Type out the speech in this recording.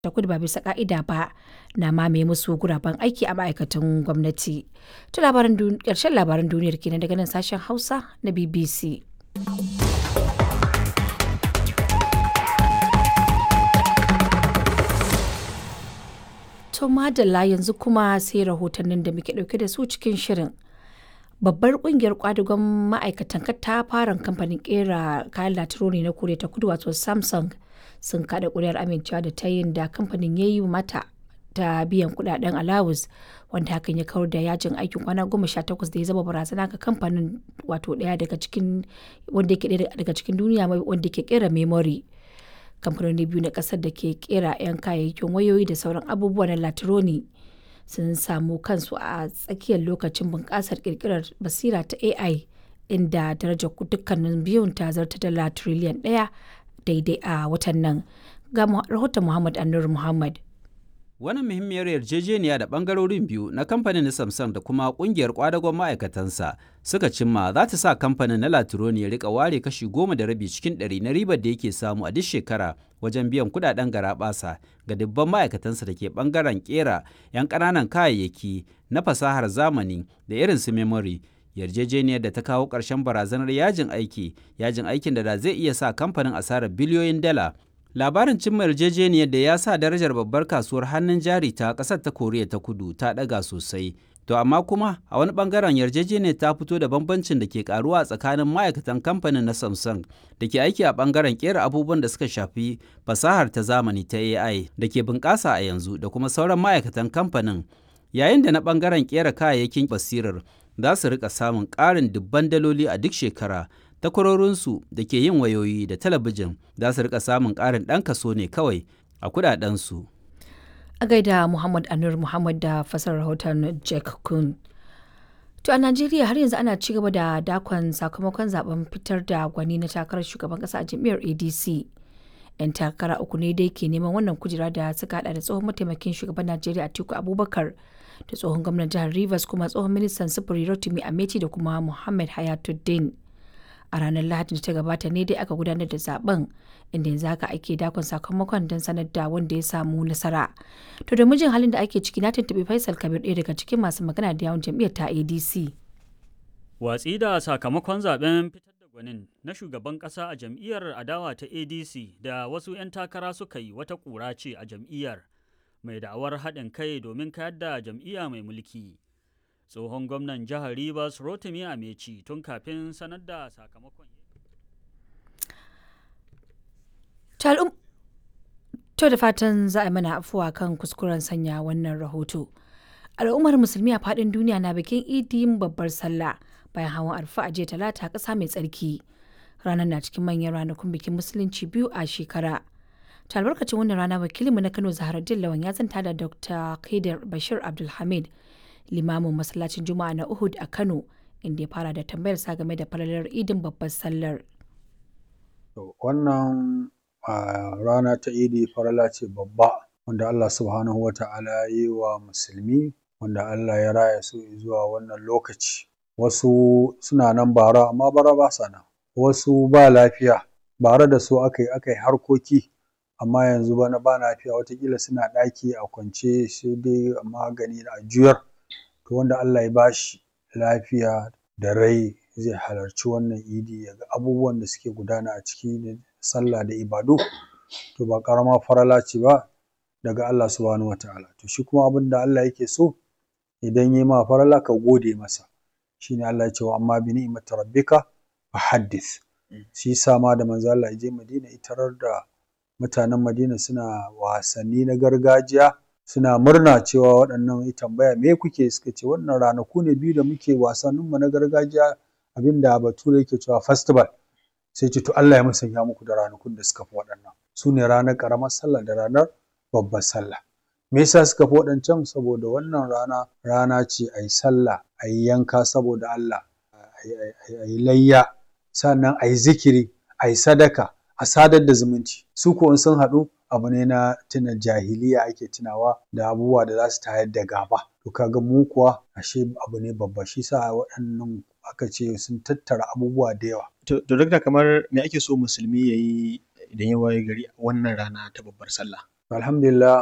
ta kudu ba bisa ka'ida ba na mamaye musu guraben aiki a ma'aikatan gwamnati. Ta labaran ƙarshen labaran duniyar kenan daga nan sashen Hausa na BBC. To madalla yanzu kuma sai rahotannin da muke ɗauke da su cikin shirin. Babbar kungiyar kwadagon ma'aikatan katafaren kamfanin kera kayan latironi na Koriya ta Kudu wato Samsung sun kada kuri'ar amincewa da ta yin da kamfanin ya yi mata ta biyan kudaden alawus wanda hakan ya kawar da yajin aikin kwana goma sha takwas da ya zama barazana ga kamfanin wato daya daga cikin wanda yake daya daga cikin duniya wanda ke kera memory kamfanoni biyu na kasar da ke kera 'yan kayayyakin wayoyi da sauran abubuwa na latironi sun samu kansu a tsakiyar lokacin bunƙasar ƙirƙirar basira ta ai inda darajar dukkanin biyun ta zarta dala triliyan ɗaya daidai a watan nan ga rahoton muhammad anur muhammad Wannan muhimmiyar yarjejeniya da bangarorin biyu na kamfanin na Samsung da kuma kungiyar kwadagon ma'aikatansa suka cimma za ta sa kamfanin na Latroni ya rika ware kashi goma da rabi cikin ɗari na ribar da yake samu a duk shekara wajen biyan kudaden garaɓasa ga dubban ma'aikatansa da ke bangaren kera 'yan ƙananan kayayyaki na fasahar zamani da irin su memory yarjejeniyar da ta kawo ƙarshen barazanar yajin aiki yajin aikin da zai iya sa kamfanin asarar biliyoyin dala labarin cimma yarjejeniyar da ya sa darajar babbar kasuwar hannun jari ta ƙasar ta koriya ta kudu ta ɗaga sosai to amma kuma a wani bangaren yarjejeniyar ta fito da bambancin da ke karuwa tsakanin ma'aikatan kamfanin na samsung da ke aiki a bangaren kera abubuwan da suka shafi fasahar ta zamani ta ai da ke bunƙasa a yanzu da kuma sauran ma'aikatan kamfanin yayin da na bangaren kera kayayyakin basirar za su rika samun ƙarin dubban daloli a duk shekara takwarorinsu da ke yin wayoyi da talabijin za su rika samun ƙarin ɗan kaso ne kawai a kudadensu. A gaida Muhammad Anur Muhammad da fasar rahoton Jack Kun. To a Najeriya har yanzu ana ci gaba da dakon sakamakon zaben fitar da gwani na takarar shugaban kasa a jam'iyyar ADC. 'Yan takara uku ne dai ke neman wannan kujera da suka hada da tsohon mataimakin shugaban Najeriya Atiku Abubakar da tsohon gwamnan jihar Rivers kuma tsohon ministan sufuri Rotimi Ameti da kuma Muhammad Hayatuddin. a ranar lahadin da ta gabata ne dai aka gudanar da zaben inda yanzu haka ake dakon sakamakon don sanar da wanda ya samu nasara to da mijin halin da ake ciki na tuntuɓi faisal kabir ɗaya daga cikin masu magana da yawon jam'iyyar ta adc watsi da sakamakon zaben fitar da gwanin na shugaban ƙasa a jam'iyyar adawa ta adc da wasu 'yan takara suka yi wata ƙura ce a jam'iyyar mai da'awar haɗin kai domin kayar da jam'iyya mai mulki tsohon gwamnan jihar Rivers Rotimi Ameci tun kafin sanar da sakamakon. To da fatan za a mana afuwa kan kuskuren sanya wannan rahoto. Al'ummar musulmi a faɗin duniya na bikin idin babbar sallah bayan hawan arfa a jiya talata ƙasa mai tsarki. Ranar na cikin manyan ranakun bikin musulunci biyu a shekara. Ta albarkacin wannan rana wakilinmu na Kano Zaharaddin Lawan ya zanta da Dr. Kaidar Bashir Abdulhamid limamin masallacin juma'a na uhud a kano inda ya fara da tambayar sa game da falalar idin babbar sallar wannan rana ta idi farala ce babba wanda allah subhanahu wa ta'ala ya yi wa musulmi wanda allah ya raya su zuwa wannan lokaci wasu suna nan bara amma bara ba sa nan wasu ba lafiya bara da su aka yi aka yi harkoki amma yanzu bana ba lafiya watakila suna ɗaki a kwance sai dai magani a juyar to wanda Allah ya bashi lafiya da rai zai halarci wannan idi ya ga abubuwan da suke gudana a ciki da sallah da ibadu to ba ƙarama farala ce ba daga Allah subhanahu wataala to shi kuma abin da Allah yake so idan yi ma farala ka gode masa shine Allah ya ce wa amma bi ni'mati rabbika fa haddith shi yasa ma da manzo Allah ya je Madina itarar da mutanen Madina suna wasanni na gargajiya suna murna cewa waɗannan ya tambaya me kuke suka ce wannan ranaku ne biyu da muke wasanninmu na gargajiya abinda bature yake cewa festival sai ce to Allah ya musanya muku da ranakun da suka fi waɗannan su ne ranar ƙaramar sallah da ranar babbar sallah me yasa suka fi waɗancan saboda wannan rana rana ce a yi sallah a yi yanka saboda Allah a yi layya sannan a yi zikiri a yi sadaka a sadar da zumunci su ko in sun haɗu abu ne na tuna jahiliya ake tunawa da abubuwa da za su tayar da gaba to kaga mu kuwa ashe abu ne babba shi sa waɗannan aka ce sun tattara abubuwa da yawa to duk da kamar me ake so musulmi ya yi idan ya waye gari wannan rana ta babbar sallah alhamdulillah